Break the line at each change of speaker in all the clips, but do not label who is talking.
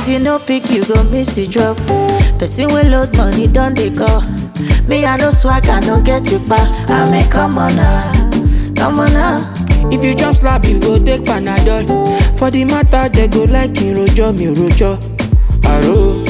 If you no pick, you go miss the drop. Person will load money, don't they call? Me, I no swag, I no get it back. I mean, come on now, come on now.
If you jump slap, you go take Panadol. For the matter, they go like in rojo, mi rojo. Aro.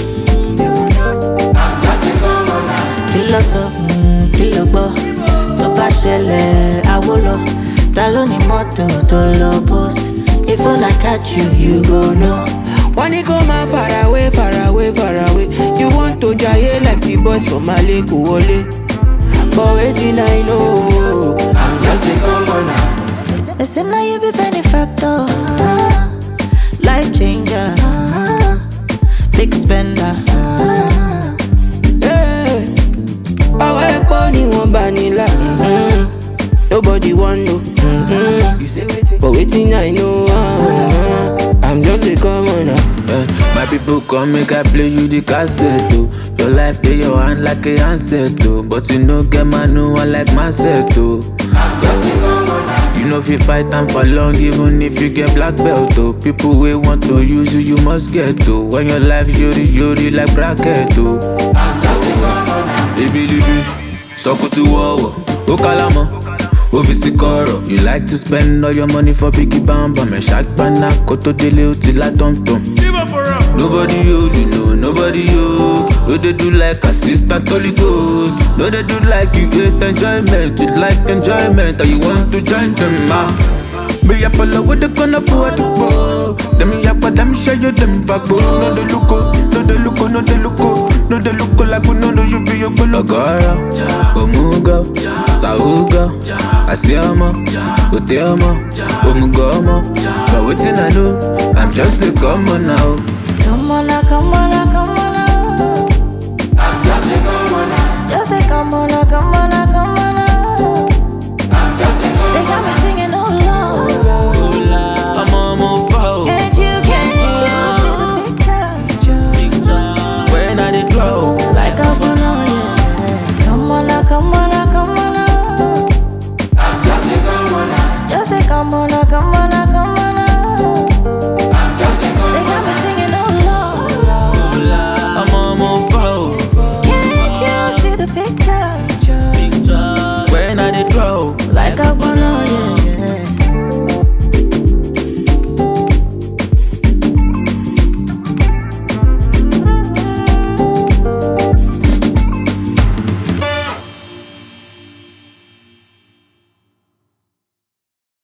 kí ló sọ Mm, kí ló gbọ́ tó bá ṣẹlẹ̀ àwo lọ ta ló ní mọ́tò tó lọ post if una catch you you go know.
Wọ́n ní kó máa far away, far away, far away. You want to jaye like the boys from Mali kò wọlé. But wetin I know, I'm just a commoner.
They say now you be benefactor, ah, life changer, ah, big spender. ah.
Hey, Ọwọ́ epo ni wọ́n bá nílà. mhm. Nobody wan know. mhm. But wetin I know, ah, I'm just a commoner.
Eh, my people come make I play you the cassette oh. Your life dey your hand like a handset oh. But you no get man no one like myself oh. You know if you fight time for long even if you get black belt oh. People wey want to use you you must get oh. When your life yori yori like bracket oh. Ebilibi, sọkùtù wọ̀wọ̀, ó kálámọ̀, ó fi sí kọ̀rọ̀. You like to spend all your money for biggie bamba, mẹ̀ ṣàgbọ́nà kó tó délé ó ti lá tọ̀mtọ̀m. Nobody you, you know nobody you. No dey do like assistant Holy Ghost. No dey do like you hate enjoyment, you like enjoyment, and you want to join them ah. Me up all over the corner for the ball. Them yap, them show you them fago. No dey look, no dey look, no dey look, no dey look like we no know you be your bolo. Ogara, Omuga, Sauga, Asiama, Uteama, Omugama. But waiting I know, I'm just a common now.
Come on now, come on